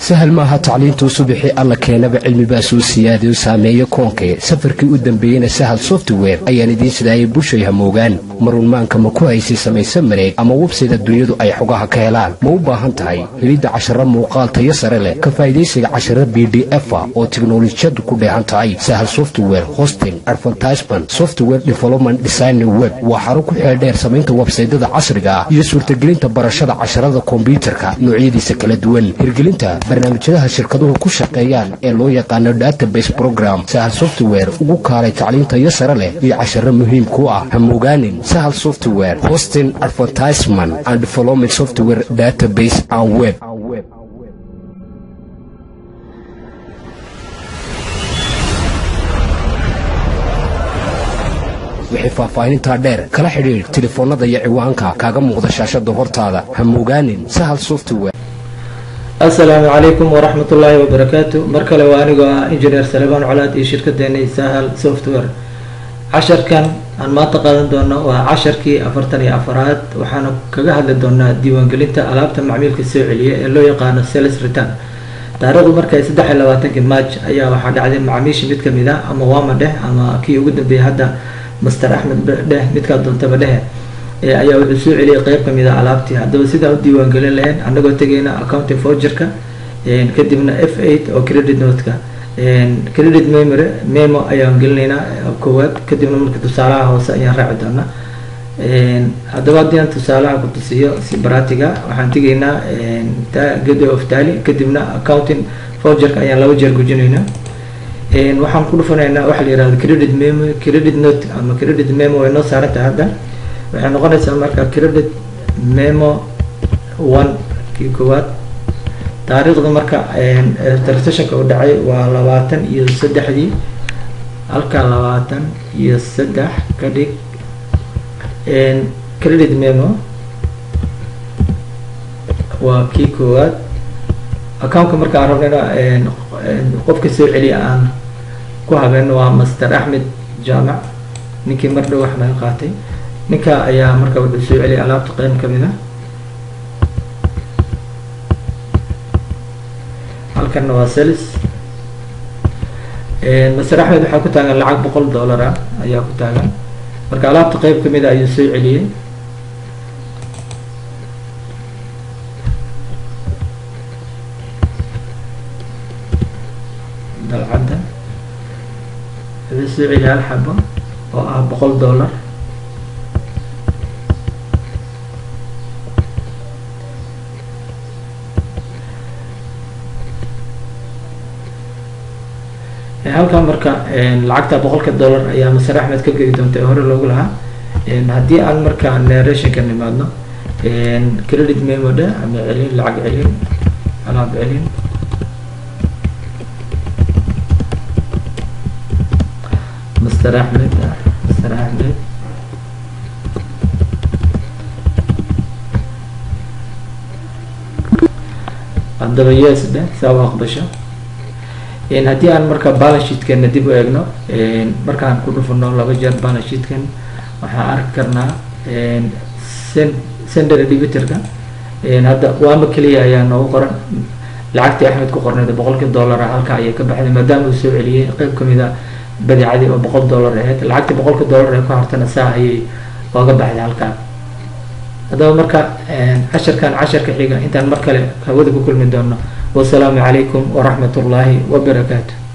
sahal maaha tacliintuu subixii alla keenaba cilmibaa soo siyaadayo saameeyo koonkee safarkii u dambeeyeyna sahal software ayaan idiin sidaayay bushay hamoogaan marunmaanka ma ku haysay samayse mareeg ama websayda dunyadu ay xogaha ka helaan ma u baahan tahay helidda cashara muuqaal tayo sare leh ka faa'idaysiga cashara b d efa oo tiknolojiyadu ku dheehan tahay sahal software hosting advertisement software development design web waa xaro ku xeeldheer samaynta websaydada casriga ah iyo suurtagelinta barashada casharada kombyutarka noocyadiisa kala duwan hirgelinta barnaamijyadaha shirkaduhu ku shaqeeyaan ee loo yaqaano database program sahal software ugu kaalay tacliintayo sare leh iyo casharo muhiim ku ah hamogaanin sahal software hosting advertisement and development software database and web wixii faahfaahinintaa dheer kala xidhiidh telefoonnada iyo ciwaanka kaaga muuqda shaashada hortaada hamogaanin sahal software assalaamu calaykum waraxmat ullaahi wabarakaatu mar kale waa anigoo ah injineer salebaan colaad iyo shirkadeena sahal software casharkan aan maanta qaadan doono waa casharkii afartan iyo afaraad waxaana kaga hadli doonaa diiwaangelinta alaabta macmiilka soo celiya ee loo yaqaano sales return taariikhdu markay saddex iyo labaatankii march ayaa waxaa dhacday macmiisha mid kamid ah ama waama dheh ama kii ugu dambeeyay hadda master axmed dheh midkaa doontaba dhehe ayaa wuxuu soo celiyay qeyb kamid a alaabtii haddaba sidaan u diiwaangelin lahayn anagoo tegayna accounting forgerka kadibna f eight oo credit notka credit memory memo ayaan gelinaynaa koowaad kadibna marka tusaalaha hoose ayaan raaci doonaa haddaba haddii aan tusaalaha ku tusiyo si baratiga waxaan tegaynaa gateway of tally kadibna accounting forgerka ayaan laba jeer gujinaynaa waxaan ku dhufanaynaa waxa la yihahdo credit memo credit note ama credit memo way noo saaran tahay hadda waxay noqonaysaa marka credit memo one kii koowaad taariikhda marka transactionka u dhacay waa labaatan iyo saddexdii halka labaatan iyo saddex ka dhig credit memo waa kii koowaad accountka marka aan rabnayna qofka soo celiya aan ku habeen waa master axmed jaamac ninkii mar dhow wax naga qaatay ninka ayaa marka wuxuu soo celiyay alaabta qeyb kamid a halkanna waa sales master axmed waxaa ku taagan lacag boqol dollar ah ayaa ku taagan marka alaabta qeyb kamid a ayuu soo celiyey dalcadda wuxuu soo celiyay hal xabo oo ah boqol dollar halkan marka lacagta boqolka dollar ayaa maser axmed ka geli doonta ee hore loogu lahaa haddii aan marka narrationka nimaadno credit memo dhe ama celin lacag celin alaab celin master axmed master axmed haddaba yes dhe saa u aqbasho haddii aan marka balansheetkana dib u eegno markaan ku dhufano laba jeer balansheetkan waxaan arki karnaa sender debitorka hadda waama keliya ayaa noogu qoran lacagtii axmed ku qornayd boqolkii dollar halka ayay ka baxday maadaama uu soo celiyey qeyb kamid a badeecadii oo boqol dollar ahayd lacagtii boqolka dollar ee ku hartana saa ayay ooga baxday halkaa haddaba marka casharkan casharka xiga intaan mar kale hawada ku kulmi doono wasalaamu calaykum waraxmat ullaahi wabarakaatu